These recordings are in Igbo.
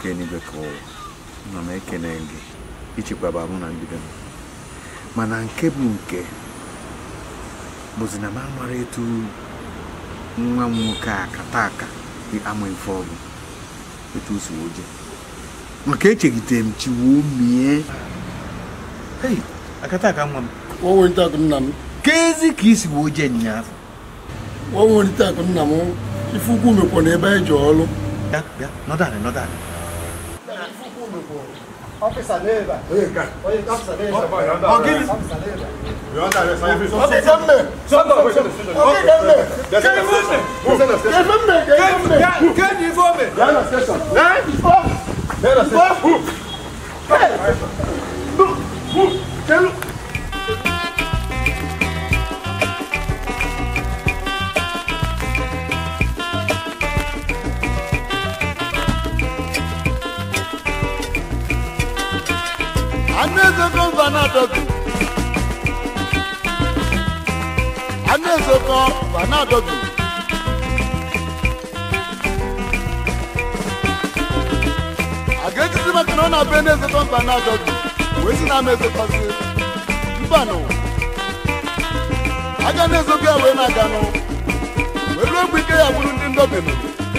nke eluigwe ka ụwa nọ m ekene gị ichekwaba mụ na ndị be m mana nke bụ nke bụzi na m amara etu nwa m nwoke a kata aka ama ife ọgụ etu o si oje maka echegitere m chi woo mie hei akata aka nwa m wọ́n akụ nna m kezi ka isi woo je nyaafọ wọ́n welite akụ nna m ife ukwu mekwa na ebe anyị ji ọrụ bịa bịa nọdụ anị nọdụ anị Anezoko Vanadogu. Anezoko Vanadogu. Aga-ejizi maka na ọ na-abụ Enezoko Vanadogu. Wee si na ama ezokozi. Mbanụ. Aga na-ezoko ya wee na-aga nụ. Wee ruo mgbe ike ya gburu ndị ndobinu.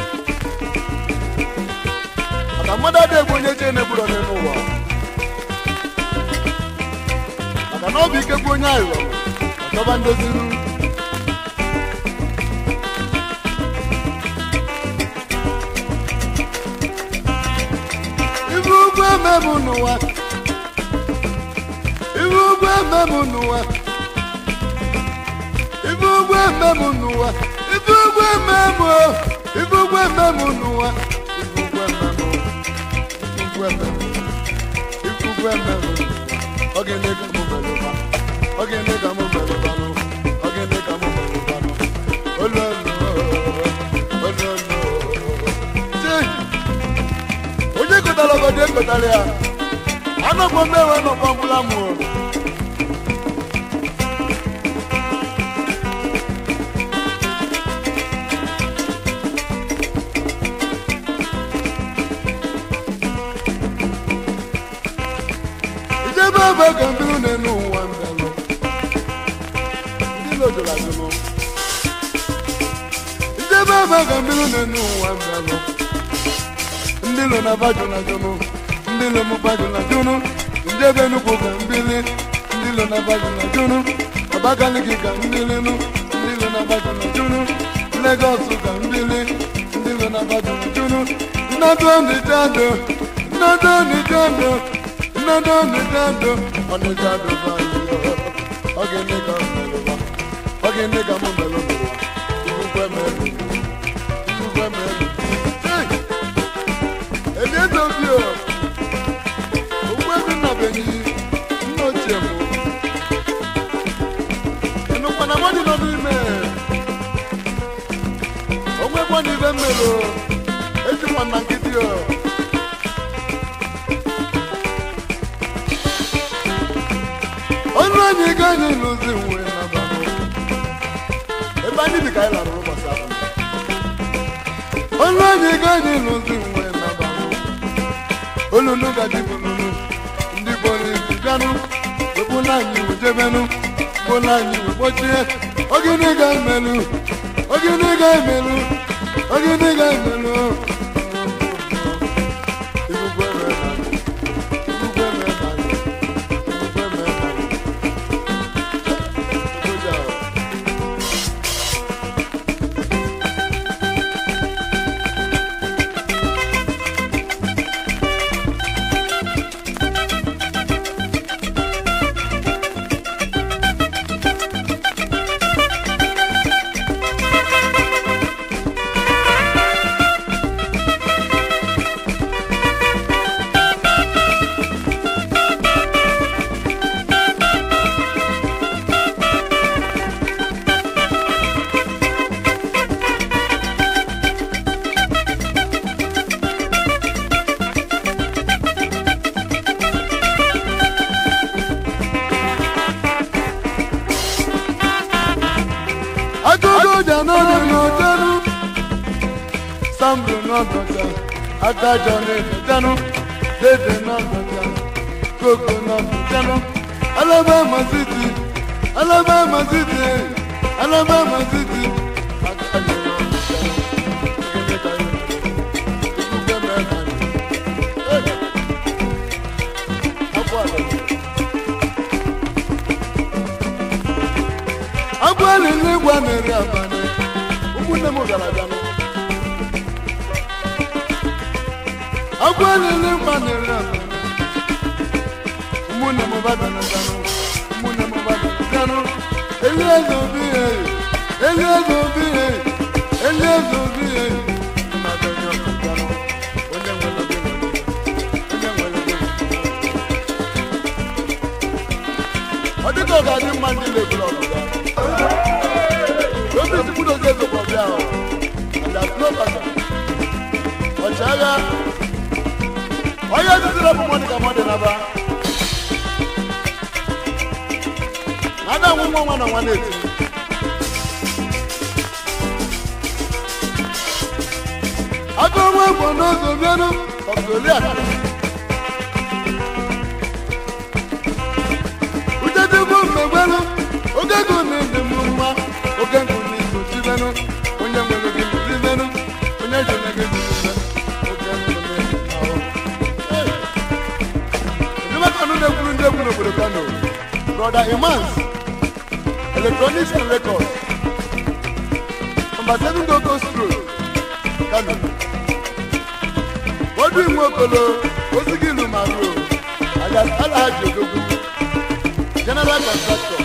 Maka mmadụ adịghị egbu onye ji enegburu onye n'ụwa. maka na ọ bụ ike bụ onye aghụghọ ọchọba ndoziru ibu ugwu ememụ n'ụwa ibu ugwu ememụ n'ụwa ibu ugwu ememụ n'ụwa ibu ugwu ememụ ibu ugwu ememụ n'ụwa ibu ugwu ememụ ibu ugwu ememụ ibu ugwu ememụ ogene ka mo bẹ̀rù bá ogene ka mo bẹ̀rù bá nù ogene ka mo bẹ̀rù bá nù olóòlù olóòlù ṣé onye kọtara ọgọdọ ekọtara ya anọkwa mmewe nọkwa mgbula mụ ijebe ebe ka mbiri na-enu ụwa mbelụ ndị lojuru ajụnụ ijebe ebe ka mbiri na-enu ụwa mbelụ ndị lo na bajụ na jụnụ ndị lo mụ bajụ na jụnụ ndị ebe nnukwu ka mbili ndị lo na bajụ na jụnụ abakaliki ka mbili nụ ndị lo na bajụ na jụnụ legọs ka mbili ndị lo na bajụ na jụnụ nnadụ ọnịjadụ nnadụ ọnịjadụ nnadụ ọnịjadụ ọnịjadụ bayo ọ ga-eme ka m melụba ọ ga-eme ka m melụba ikwukwe melụ ikwukwe melụ eliezobio ogbuebi nnabenyi nna ochie m ịnụkwana mmadụ nọ n'ime onwekwa na ibe mmelụ ejikwa na nkịtị o ọnụ anyị ga anyị lụzi nwe na banụ ebe anyị dị ka anyị larụrụ ụbọchị ahụ ọnụ anyị ga anyị lụzi nwe na banụ olulu gaji bululu ndị polisi bịanụ wepụla anyị wejebenụ kpụla anyị wekpochie ogini ga-emelụ ogini ga-emelụ ogini ga-emelụ Ibugwe mere anyị, ibugwe mere anyị, ibugwe mere anyị. Ogoja o. Agogo ja n'ọnụ n'ọjọrụ Sambro n'ọgọja adájọ́ ní ìdẹ́nu dédé náà gbọ̀ngàn kókó náà gbọ̀ngàn alabama city alabama city alabama city adájọ́ náà gbọ̀ngàn ìgbẹ́ mẹ́ta ni. agwali n'ịgwa na-eri abalị ụmụnne m bịara abịanụ agwali n'ịgwa na-eri abalị ụmụnne m bịara abịanụ ụmụnne m bịara abịanụ eli eze obi ya eli eze obi ya eli eze obi ya mmadụ onye ọbịanụ onye nwere obi onye nwere obi ọ dịka ọ ga-adị mma ndị na-eburu ọbịa obi ti kwudo oge ezokwa ọbịa ahụ adasnobata ọchịagha onye titere bụ mọdụ ka mọdụ naba na-ada nwa nwa nwa na nwa na-eti aka onwe bụ n'ụzọ bịanụ ọbụzoliak uchechukwu mmegwelu oge ego na-ede m mma oge nkụ n'izu chibenu onye nwere gị chibenu onye jere gị chibe oge nkụ na-ede ahụ enyemaka nụ na-ekwuru ndị egwu n'obodo kano brother imans electronics and records number seven dogos road kano odu inwe okolo ozigilu maru alias alhaji odogwu general contractor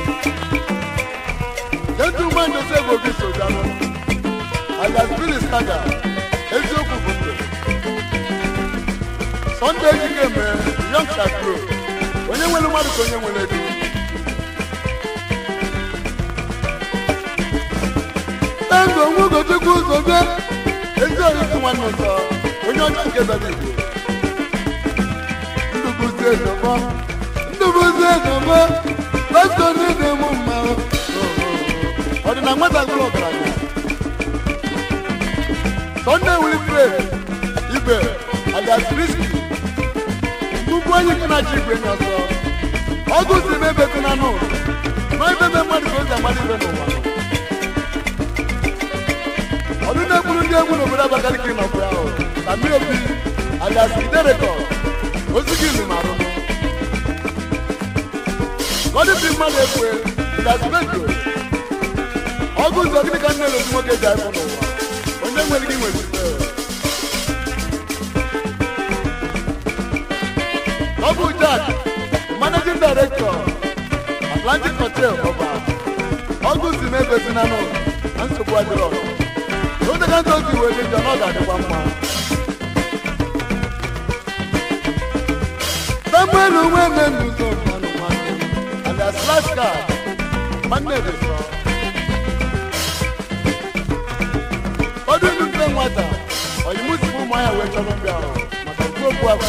gentleman joseph obi sojano alias billy staga eziokwu bụ ndụ sunday ejike mee young shakro onye nwere mmadụ ka onye nwere ego ego nwa ụkọchukwu ụzọ bịa ezi orisi nwanne ụzọ onye ọcha nke bịara igbo ndụbụzi ezọmọ ndụbụzi ezọmọ pastọ niile mụ mma ọ dị na nwata gụrụ ọgaranya sọnde wilfred ibe alias kristi nnukwu onye nke na-achị igwe nye ọsọ ọgụ si m ebe dị na nụ ma ebe ebe mmadụ ka o ji amadị ibe n'ụwa ọdụ na-ekwuru ndị egwu n'obodo abakaliki nọbụ ya ahụ na mmiri obi alias iderekọ ozi gị ilu marụ gọdị si mmadụ ekwe alias bejo ọgụ ụzọ gịnị ka nne na ozi nwoke ji afụ n'ụwa onye nwere gị nwere ife ọ bụ jack managing director atlantic hotel ọba ọgụ si m ebe si na nụ na nsogbu adịrọ n'otega ntị ozi wee dị njọ na ọ ga-adịkwa mma samuel onwe eme n'ụzọ mmanụ nwanne alias flashcard nwanne dị sọ ọdụ ndụ nne nwata oyimusi ụmụ anya wee chọrọ mbịa ahụ maka okwu okwu ahụ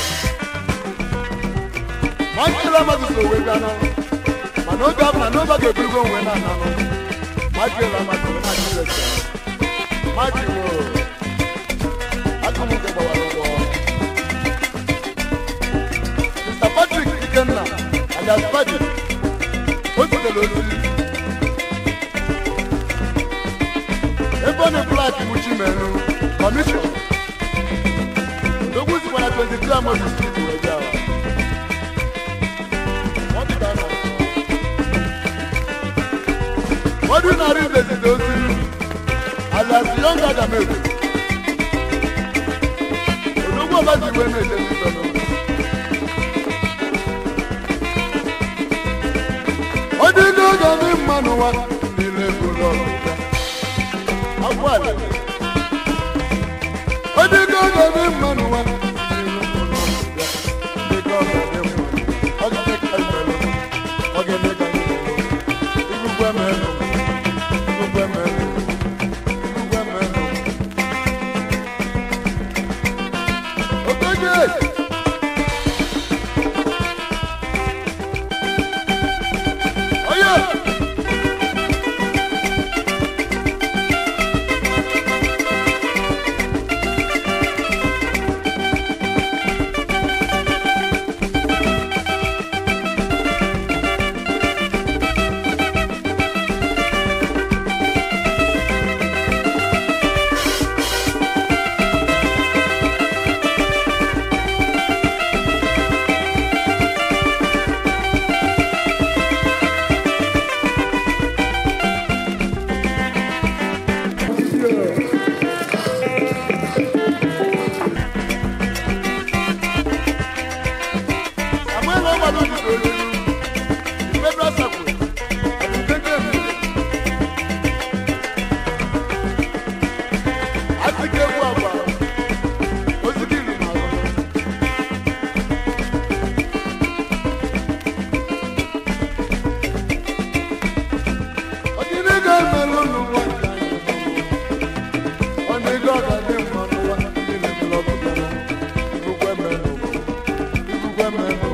ma nkele amadụ so wee bịa nọ mana oge ahụ na n'obe ga-eburugo onwe na ananụ ma jụrụ amadụ ma jụrụ ese ma jụrụ aka m nke gbawara ụgwọ Mr. Patrick Ikenna alias Padi o zitere ozi ebe ọ na-ebulaki muchi menu kọmishọn ogwu sikwa na 22 amodi street wee bịa Ọ dị ka a na-asọ. ọdún narị ndezide ozi alias young adamewu odogwu ọbazi iwe na-eje n'ikpe n'ụlọ ọ dị n'oge ndị mma n'ụwa niile bụrụ ọbịbịa akwa ala ọ dị n'oge ndị mma n'ụwa niile bụrụ ọbịbịa dị ka ọ ga-adị mma ọ ga-eme ka anyị mere ọ ga-eme ka anyị mere igugwe mere igugwe mere igugwe mere okoje oye Ibugwe mẹ́nu, ibugwe mẹ́nu.